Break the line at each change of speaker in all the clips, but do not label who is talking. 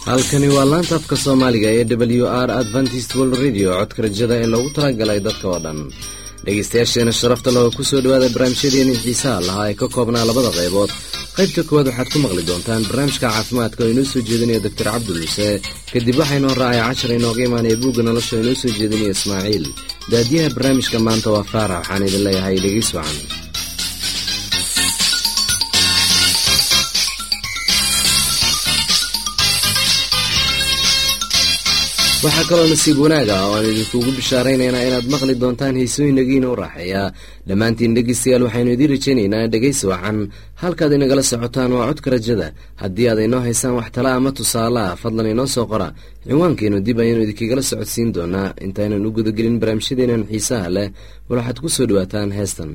halkani waa laanta afka soomaaliga ee w r adventist world radio codka rajada ee loogu talagalay dadka oo dhan dhegaystayaasheena sharafta leh oo kusoo dhowaada barnaamijyadeeni xiisaha lahaa ee ka koobnaa labada qaybood qaybta koowaad waxaad ku maqli doontaan barnaamijka caafimaadka oo inoo soo jeedinaya doctor cabdimuuse kadib waxaynoo raacay cashar inooga imaanaya buugga nolosha oo inoo soo jeedinaya ismaaciil daadiyaha barnaamijka maanta waa faarax waxaan idin leeyahay dhegeys wacan waxaa kaloo nasiib wanaaga oo aan idinkuugu bishaaraynaynaa inaad maqli doontaan heysooyinagiina u raaxeeya dhammaantiin dhegeystayaal waxaynu idiin rajaynaynaa dhegaysi wacan halkaad inagala socotaan waa codka rajada haddii aad inoo haysaan wax tala ama tusaale ah fadlan inoo soo qora ciwaankeenu dib ayaanu idinkagala socodsiin doonaa intaynan u gudagelin barnaamijyadeenan xiisaha leh bal waxaad ku soo dhawaataan heestan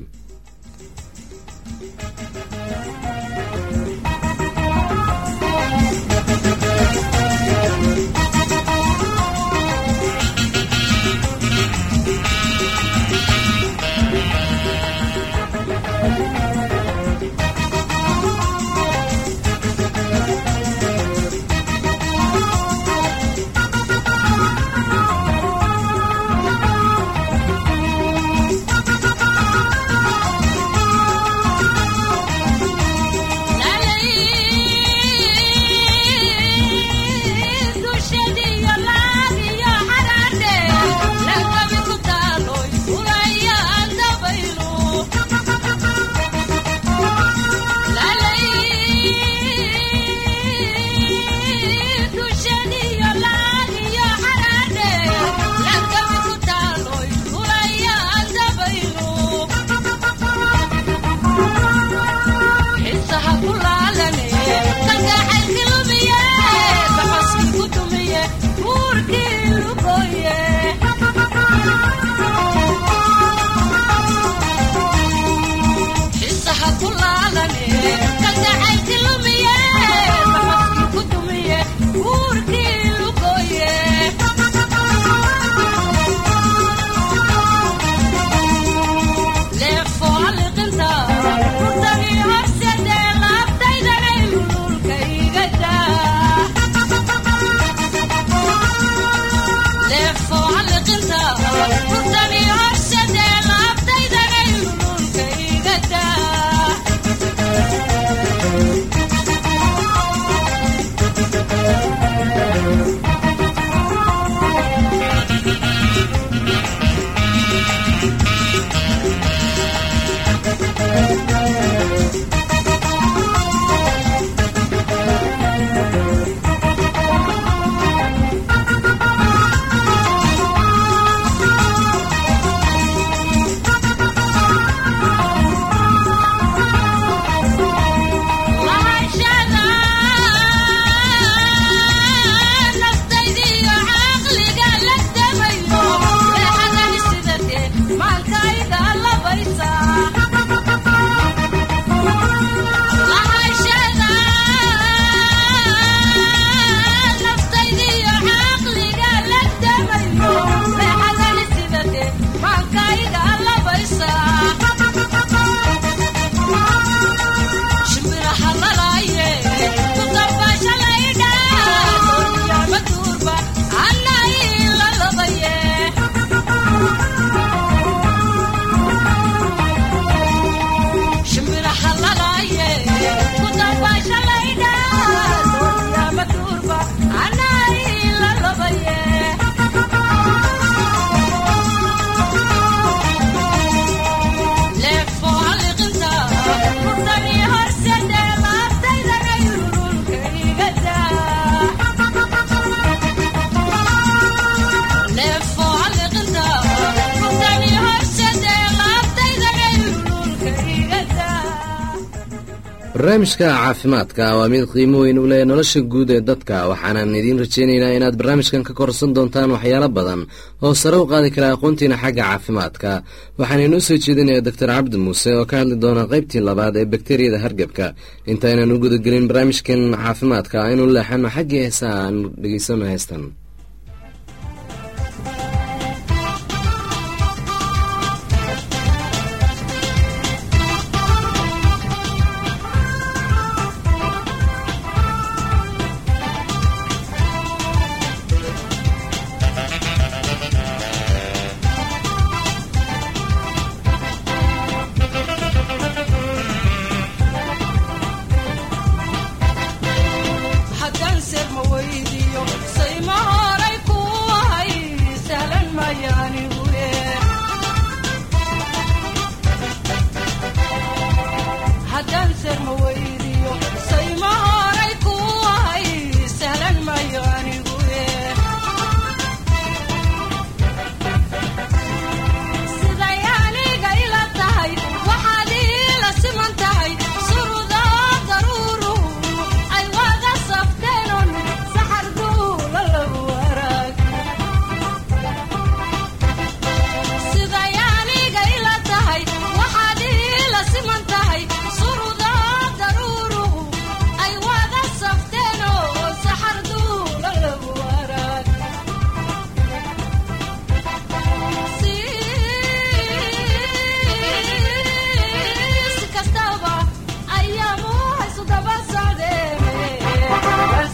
barnaamijka caafimaadka waa mid qiimo weyn u leh nolosha guud ee dadka waxaanan idiin rajaynaynaa inaad barnaamijkan ka korsan doontaan waxyaalo badan oo sare u qaadi kara aqoontiina xagga caafimaadka waxaana inoo soo jeedinaya doctor cabdi muuse oo ka hadli doona qaybtii labaad ee bakteriyada hargebka intaynan u gudagelin barnaamijkan caafimaadka aynu leexano xaggii heesaha aanu dhegeysano heestan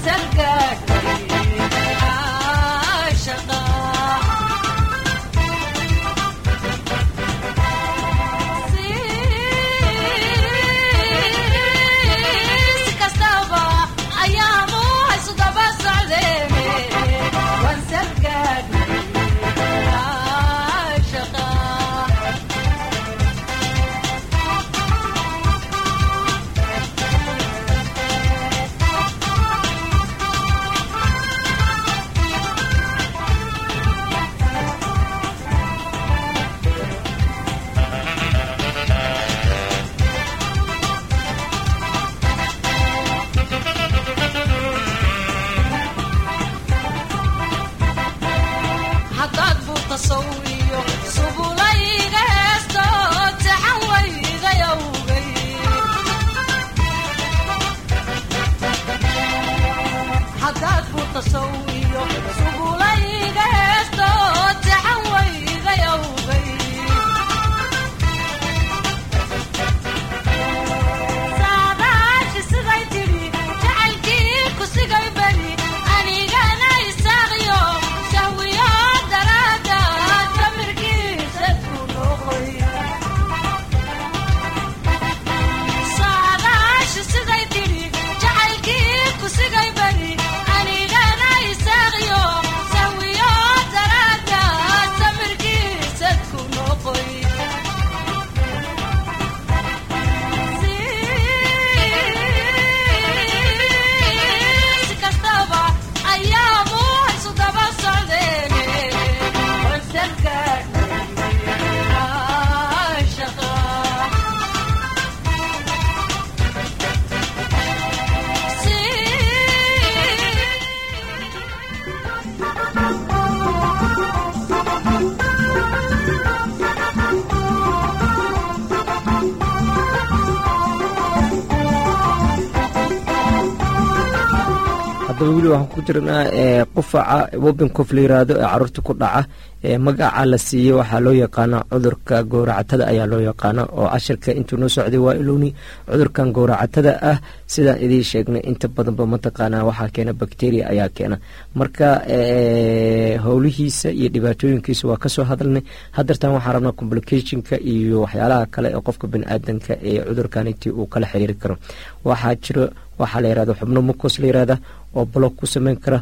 haddaba weli waxaan ku jirnaa qufaca wobincof la yiraahdo ee caruurta ku dhaca magaca la siiyey waxaa loo yaqaana cudurka gowracatada ayaa loo yaqaana oo cashirka intuu noo socday waa ilowni cudurkan gowracatada ah sidaan idiin sheegnay inta badanba mataqaana waxaa keena bacteria ayaa keena marka howlihiisa iyo dhibaatooyinkiisa waa kasoo hadalnay hadeertan waxaa rabnaa complicationka iyo waxyaalaha kale ee qofka baniaadanka ee cudurkaniti uu kala xiriiri karo waxaa jiro waxaa la yirahda xubno mukos la yirahda oo block ku sameyn kara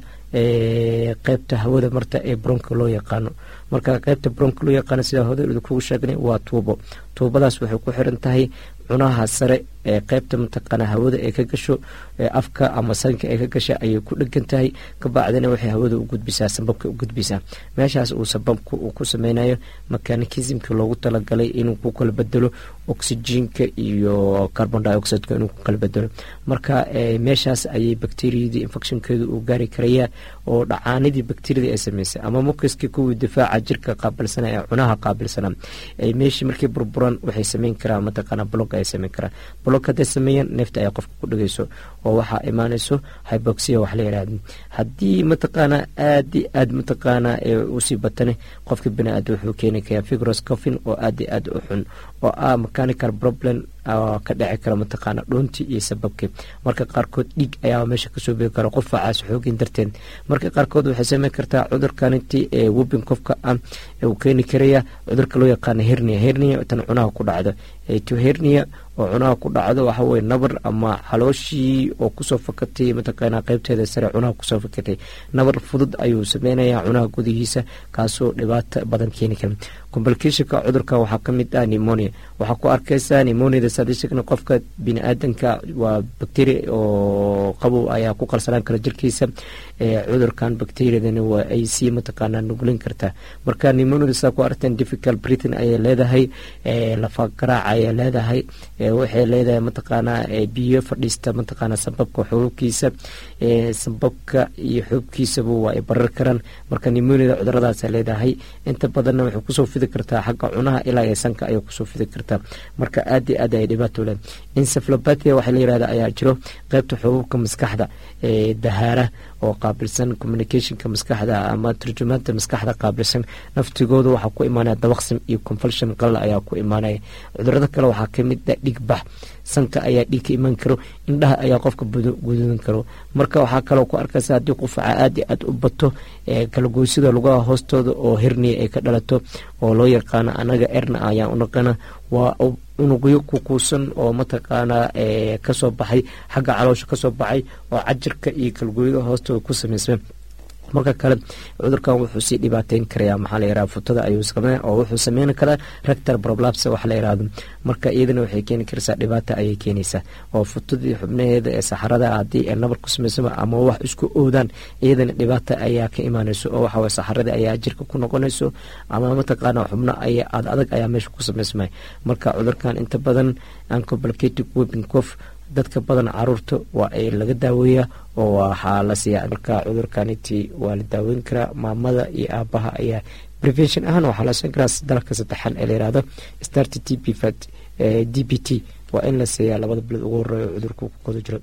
qeybta hawada marta ee bronka loo yaqaano marka qeybta bronka loo yaqaano sidaa hore kugu sheegnay waa tuubo tuubadaas waxay ku xiran tahay cunaha sare ee qeybta mataqaana hawada ee ka gasho afka ama sanka ee ka gasha ayay ku dhegan tahay kabacdina waxay hawada u gudbisaa sababka u gudbisaa meeshaas uu sababka uu ku sameynayo mekanikismka loogu talagalay inuu ku kala bedelo oxygenka iyo carbon dioxideka inuu ku kala bedelo marka meeshaas ayay bacteriyadii infectionkeedu uu gaari karayaa oo dhacaanidii bacteriyada ay sameysay ama mukiskii kuwii difaaca jirka qaabilsana ee cunaha qaabilsana meeshii markii burburan waxay sameyn karaan mataqaana blog ay sameyn karaan blog hadday sameeyaan neefta ay qofka ku dhegeyso oo waxaa imaanayso hyboxia wax la yidhahda haddii mataqaana aad i aad mataqaana usii batane qofka bini-aada wuxuu keeni karaa figros coffin oo aad i aad u xun oo ah mechanical problem ka dhici kara mataqaana dhoontii iyo sababkii marka qaarkood dhiig ayaa meesha kasoo begi kara qofacaas xoogin darteed marka qaarkood waxay sameyn kartaa cudurkaninti ee webin qofka ah uu keeni karaya cudurka loo yaqaana hernia hernia tan cunaha ku dhacdo to hernia oo cunaha ku dhacdo waxa weye nabar ama calooshii oo kusoo fakatay mataqaana qeybteeda sare cunaha kusoo fakatay nabar fudud ayuu sameynayaa cunaha gudihiisa kaasoo dhibaato badan keeni kara complicationka cudurka waxaa kamid ah nemonia waxaa ku arkeysaa nemoniada sadishagna qofka bini-aadanka waa bacteria oo qabow ayaa ku qalsanaan kara jirkiisa cudurkan bacteriadana waa ay sii mataqaana nuglin kartaa marka nemoniada saa ku arteen difficult britain ayay leedahay lafa garaac ayay leedahay waxay leedahay mataqaana biyo fadhiista mataqaana sababka xuubkiisa sababka iyo xuubkiisaba waa ay barar karaan marka nemoniada cuduradaasa leedahay inta badanna waxay kusoo fidi kartaa xagga cunaha ilaa ee sanka ayay kusoo fidi kartaa marka aad i aad ay ayay dhibaato leed encephalopathia waxaa la yirahda ayaa jiro qeybta xubuubka maskaxda ee dahaara oo qaabilsan communicationka maskaxda ama turjumaanta maskaxda qaabilsan naftigooda waxaa ku imaanaya dabaqsim iyo convulsion qalal ayaa ku imaanaya cudurada kale waxaa kamid a dhigbax sanka ayaa dhiig ka iman karo indhaha ayaa qofka gududan karo marka waxaa kaloo ku arkaysa haddii qufaca aada iyo aad u bato kalagoysida lugaha hoostooda oo herniya ay ka dhalato oo loo yaqaano anaga erna ayaan unaqana waa unugyo kukuusan oo mataqaanaa kasoo baxay xagga caloosha kasoo baxay oo cajirka iyo kalgooyada hoostooda ku sameysma marka kale cudurkan wuxuu sii dhibaateyn karaya maxaa la yiraha futada ayuu samey oo wuxuu sameyn karaa rector problapse wax la yirahdo marka iyadana waxay keeni karaysaa dhibaata ayay keenaysaa oo futadii xubnaheeda ee saxarada haddii ay nabar ku samaysama ama wax isku oodaan iyadana dhibaata ayaa ka imaanayso oo waxaway saxaradii ayaa jirka ku noqonayso ama mataqaana xubno ay ad adag ayaa meesha ku samaysmay marka cudurkan inta badan uncomplicated weeping cof dadka badan caruurta waa ay laga daaweeyaa oo waxaa la siiyaa marka cudurkaniti waa la daaweyn karaa maamada iyo aabaha ayaa prevention ahaan waxaa la siin karaa dalka saddexan ee layirahdo start t p fat d b t waa in la siiyaa labada bilood ugu horeeya cudurka ku koda jiro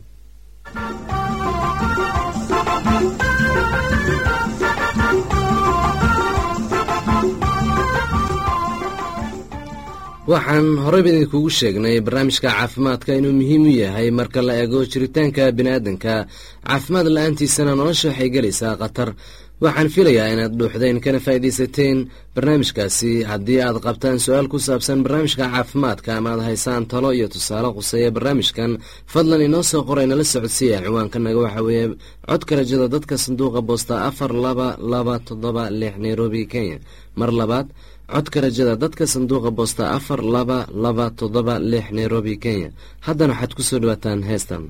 waxaan horeyba idinkugu sheegnay barnaamijka caafimaadka inuu muhiim u yahay marka la eego jiritaanka biniaadanka caafimaad la-aantiisana nolosha waxay gelaysaa khatar waxaan filayaa inaad dhuuxdeen kana faa'iidaysateen barnaamijkaasi haddii aad qabtaan su-aal ku saabsan barnaamijka caafimaadka ama aad haysaan talo iyo tusaale quseeya barnaamijkan fadlan inoo soo qoray nala socodsiiya ciwaankanaga waxaa weeye codka rajada dadka sanduuqa boosta afar laba laba toddoba lix nairobi kenya mar labaad codka rajada dadka sanduuqa boosta afar laba laba toddoba lix nairobi kenya haddana waxaad ku soo dhawaataan heestan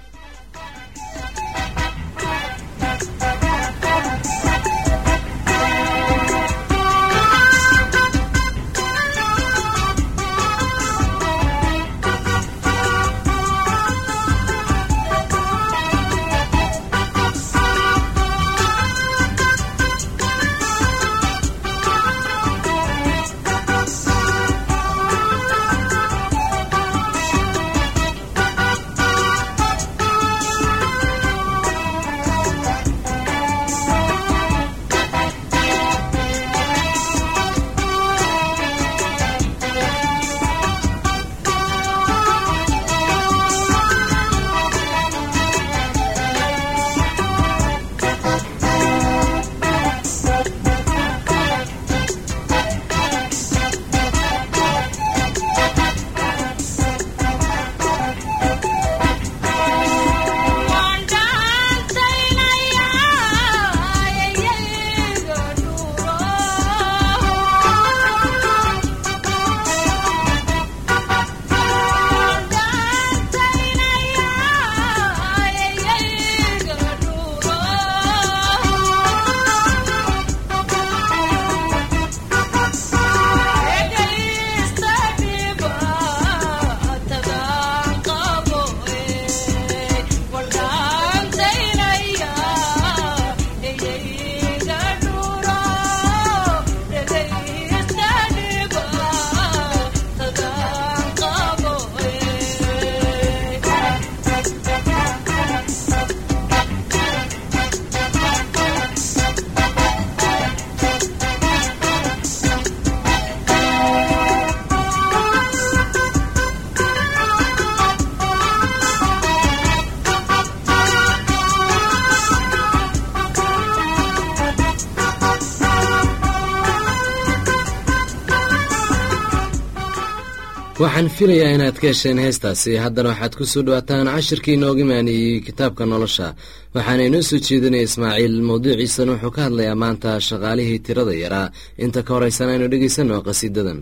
waxaan filayaa inaad ka hesheen heestaasi haddana waxaad ku soo dhawaataan cashirkii inooga maaniyey kitaabka nolosha waxaana inoo soo jeedinaya ismaaciil mawduuciisana wuxuu ka hadlayaa maanta shaqaalihii tirada yaraa inta ka horeysana aynu dhegaysanno qhasiidadan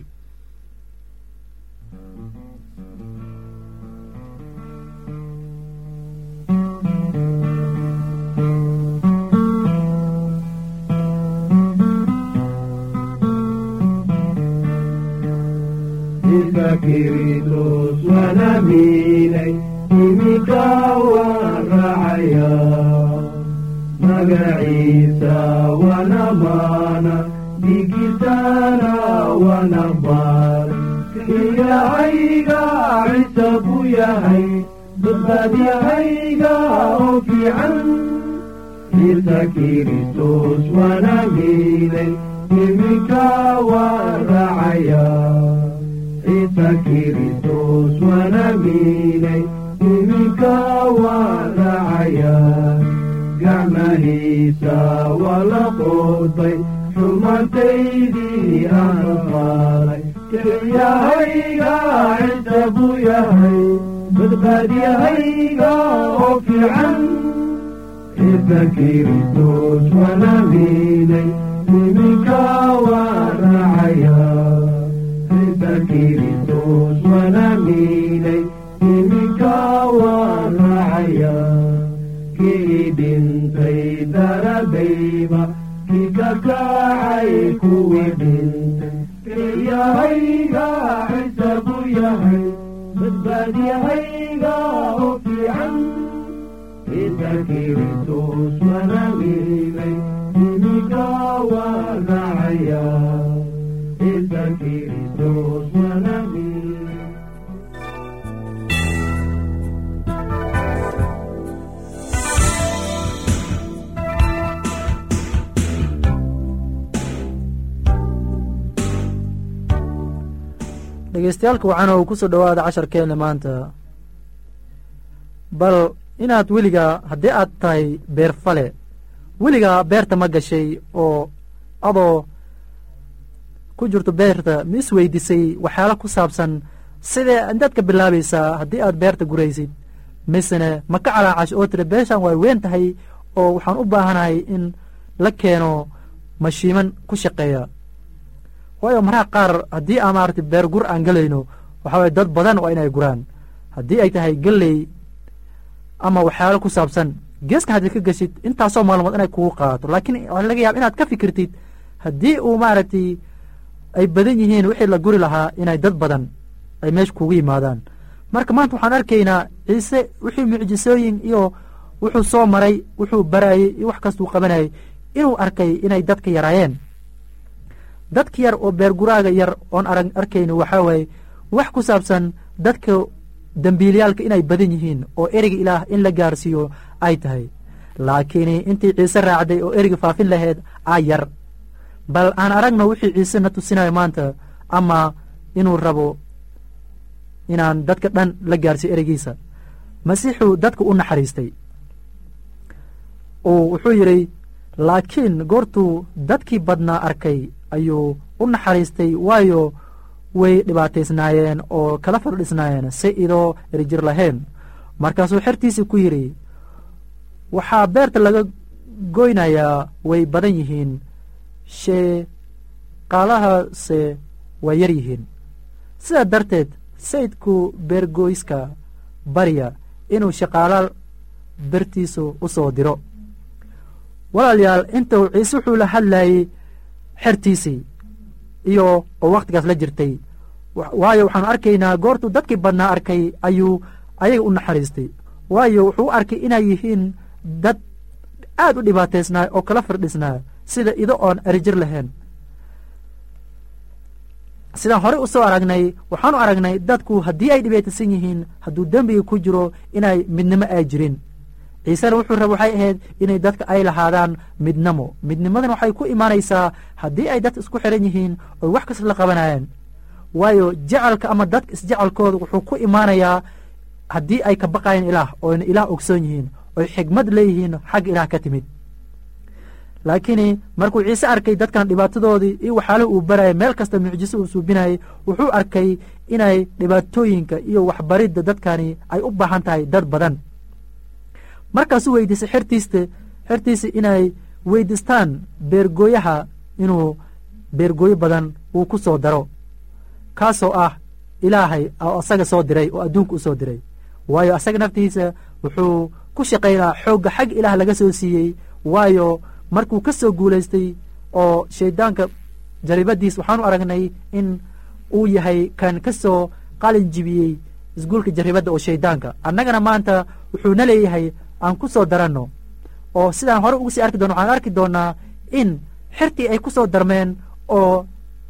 kiritos wanaminay imika waan raacaya magaciisa wanamana dhigisaana wanabar ilaahayga ciise buu yahay badbaadyahayga oo fiican ciise kiristos waana miilay iminka waa raacaya ciise kiristos waana miilay iminka waa raacaya gacmahiisa waa la qoodbay xumantaydii aan qaaday kelyahayga ciise buu yahay badbaadyahayga oo fiican ciise kiristos waana miilay iminka waa raacaya ciise kiristos waana miilay iminka waa raacaya kii dhintay daradayba kii ka kacay kuwii dhintay kelyahayga ciise buu yahay badbaadyahayga oo fiican ciise kiristos waana miilay iminka waa raacaya ciise kiristos waana miilay
dhegeystayaaalka waxaana uu ku soo dhowaada casharkeenna maanta bal inaad weligaa haddii aad tahay beerfale weligaa beerta ma gashay oo adoo ku jirto beerta ma is weydisay waxyaala ku saabsan sidee intaad ka bilaabaysaa haddii aad beerta guraysid misene ma ka calaacash oo tiri beeshan way weyn tahay oo waxaan u baahanahay in la keeno mashiiman ku shaqeeya waayo maraha qaar haddii aan maarata beer gur aan gelayno waxaa waye dad badan waa inay guraan haddii ay tahay gelley ama waxyaalo ku saabsan geeska haddiid ka geshid intaasoo maalmood inay kugu qaadato laakiin waxaa laga yaaba inaad ka fikirtid haddii uu maaragtay ay badan yihiin wixii la guri lahaa inay dad badan ay meesha kugu yimaadaan marka maanta waxaan arkaynaa ciise wixii mucjisooyin iyo wuxuu soo maray wuxuu barayey iyo wax kastuu qabanayay inuu arkay inay dadka yaraayeen dadka yar oo beerguraaga yar oon arag arkayno waxaa waaye wax ku saabsan dadka dembiilayaalka inay badan yihiin oo ereyga ilaah in la gaarsiiyo ay tahay laakiin intii ciise raacday oo ereyga faafin lahayd aa yar bal aan aragno wixii ciise na tusinayo maanta ama inuu rabo inaan dadka dhan la gaarsiiyo ereygiisa masiixuu dadka u naxariistay uu wuxuu yidhi laakiin goortuu dadkii badnaa arkay ayuu u naxariistay waayo way dhibaataysnaayeen oo kala fardhisnaayeen si idoo erijir lahayn markaasuu xertiisii ku yidhi waxaa beerta laga goynayaa way badan yihiin sheeqaalahase waa yar yihiin sidaa darteed sayidku beergoyska barya inuu shaqaala bertiisu u soo diro walaalayaal intuu ciise wuxuu la hadlayey xertiisii iyo oo wakhtigaas la jirtay waayo waxaanu arkaynaa goortuu dadkii badnaa arkay ayuu ayaga u naxariistay waayo wuxuu u arkay inay yihiin dad aad u dhibaataysnaa oo kala firdhisnaa sida ido oon erijir lahayn sidaan horey u soo aragnay waxaanu aragnay dadku haddii ay dhibaataysan yihiin hadduu dembiga ku jiro inay midnimo ay jirin ciisena wuxuu raba waxay ahayd inay dadka ay lahaadaan midnimo midnimadan waxay ku imaanaysaa haddii ay dadka isku xiran yihiin oy wax kasta la qabanayaan waayo jecalka ama dadka isjecalkooda wuxuu ku imaanayaa haddii ay ka baqayeen ilaah oyna ilaah ogsoon yihiin oy xigmad leeyihiin xagga ilaah ka timid laakiin markuu ciise arkay dadkan dhibaatadoodii iyo waxyaalaha uu barayay meel kasta mucjiso uu suubinayay wuxuu arkay inay dhibaatooyinka iyo waxbaridda dadkani ay u baahan tahay dad badan markaasuu weydiisay xertiista xertiisa inay weydiistaan beergooyaha inuu beergooyo badan uu ku soo daro kaasoo ah ilaahay oo asaga soo diray oo adduunka u soo diray waayo asaga naftiisa wuxuu ku shaqaynaa xoogga xag ilaah laga soo siiyey waayo markuu ka soo guulaystay oo shayddaanka jaribadiis waxaanu aragnay in uu yahay kan ka soo qalin jibiyey isguulka jarribadda oo shayddaanka annagana maanta wuxuuna leeyahay aan ku soo daranno oo sidaan hore ugu sii arki doono waxaan arki doonnaa in xertii ay ku soo darmeen oo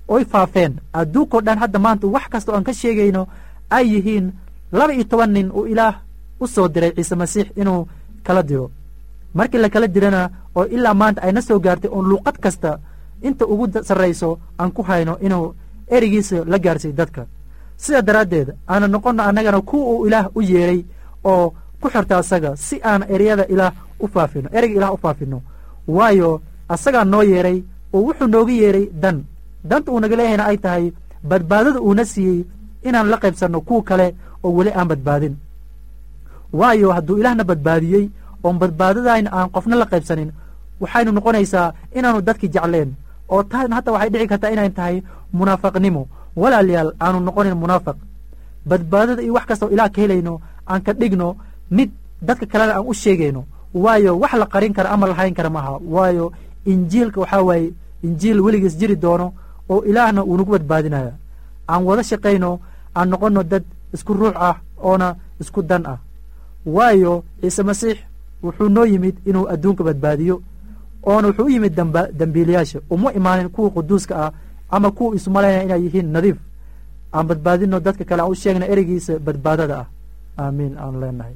oy faafeen adduunkao dhan hadda maanta wax kasta oo aan ka sheegayno ay yihiin laba iyo toban nin uu ilaah u soo diray ciise masiix inuu kala diro markii la kala dirana oo ilaa maanta ayna soo gaartay oon luuqad kasta inta ugu sarrayso aan ku hayno inuu ereygiisa la gaarsiiy dadka sidaa daraaddeed aana noqonno annagana kuwa uu ilaah u yeedhay oo ku xirta asaga si aan ereyada ilaah u faafino ereyga ilaah u faafino waayo asagaa noo yeedhay oo wuxuu nooga yeedhay dan danta uu naga leeyahayna ay tahay badbaadada uuna siiyey inaan la qaybsanno kuwa kale oo weli aan badbaadin waayo hadduu ilaahna badbaadiyey oon badbaadadayna aan qofna la qaybsanin waxaynu noqonaysaa inaanu dadki jecleen oo taasna hataa waxay dhici kartaa inay tahay munaafaqnimo walaalayaal aanu noqonin munaafaq badbaadada iyo wax kastao ilaah ka helayno aan ka dhigno mid dadka kalena aan u sheegayno waayo wax la qarin kara ama lahayn kara maaha waayo injiilka waxaa waaye injiil weligiis jiri doono oo ilaahna uu nagu badbaadinaya aan wada shaqayno aan noqonno dad isku ruux ah oona isku dan ah waayo ciise masiix wuxuu noo yimid inuu adduunka badbaadiyo oona wuxuu u yimid dembiilayaasha uma imaanin kuwa quduuska ah ama kuwa isumalaynaya inay yihiin nadiif aan badbaadino dadka kale aan u sheegna ereygiisa badbaadada ah aamiin aan leenahay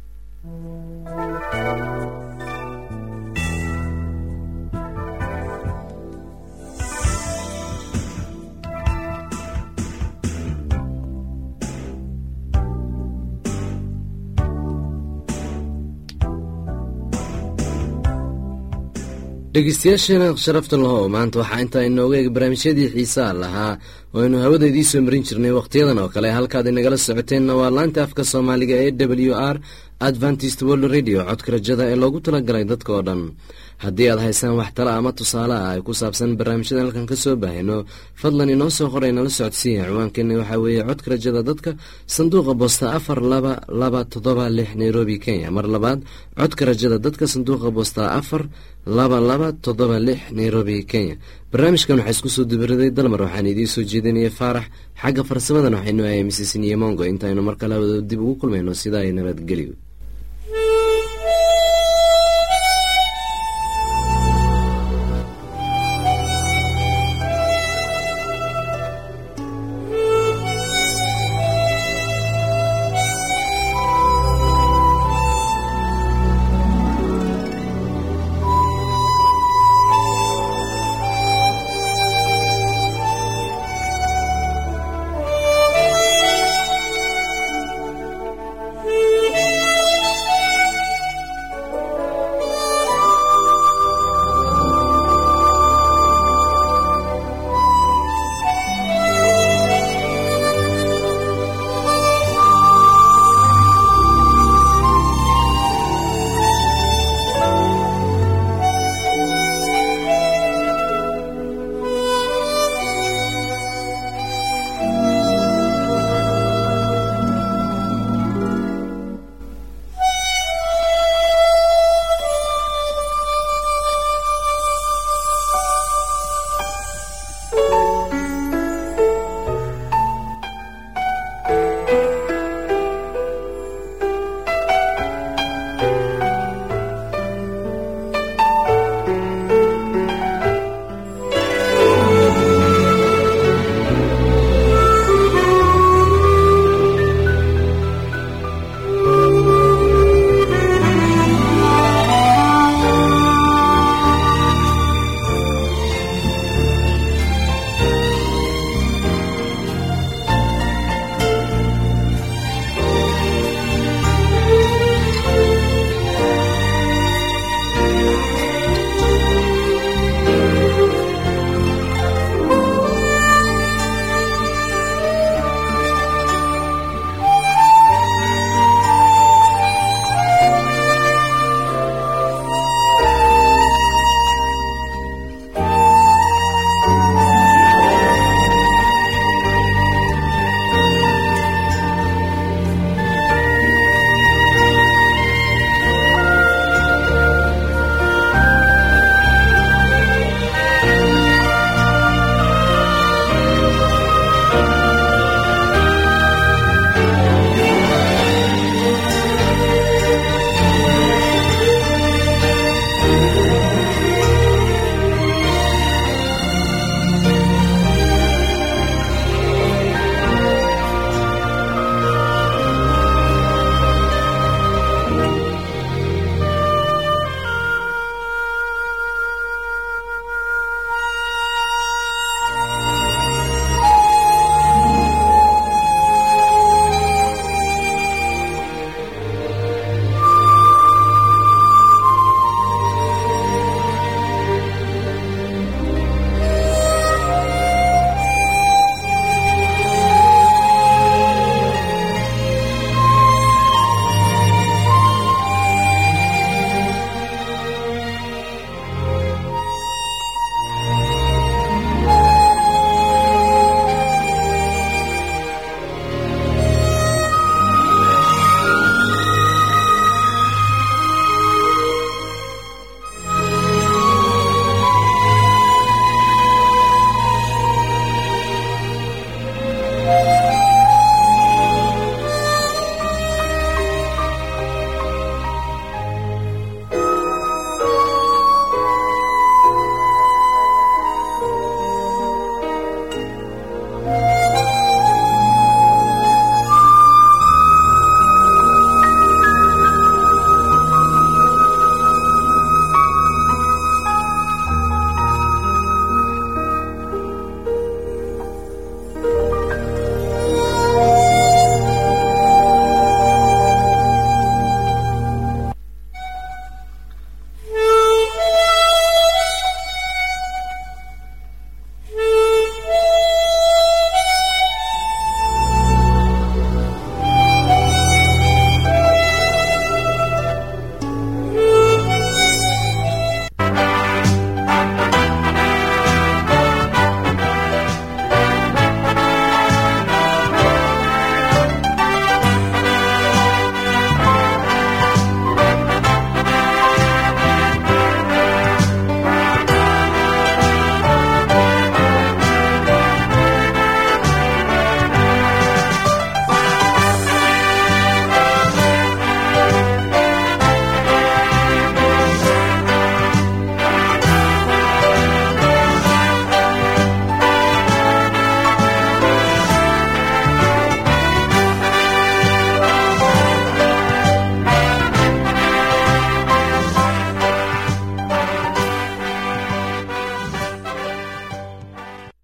dhegeystayaasheena sharafta lahow maanta waxaa intaa inooga eeg barnaamijyadii xiisaa lahaa oo aynu hawada idiin soo marin jirnay wakhtiyadan oo kale halkaad inagala socoteenna waa laanta afka soomaaliga ee w r adventist world radio codka rajada ee loogu talagalay dadka oo dhan haddii aad haysaan wax tala ama tusaale ah ay ku saabsan barnaamijyadan halkan ka soo baahayno fadlan inoo soo qoray nala socodsiiya ciwaankeena waxaa weeye codka rajada dadka sanduuqa boosta afar laba laba toddoba lix nairobi kenya mar labaad codka rajada dadka sanduuqa boosta afar laba laba toddoba lix nairobi kenya barnaamijkan waxaa isku soo dubaraday dalmar waxaan idiin soo jeedinaya faarax xagga farsamadan waxaynu ahay misisniyo mongo intaaynu mar kale hawada dib ugu kulmayno sidaa ay nabadgelyo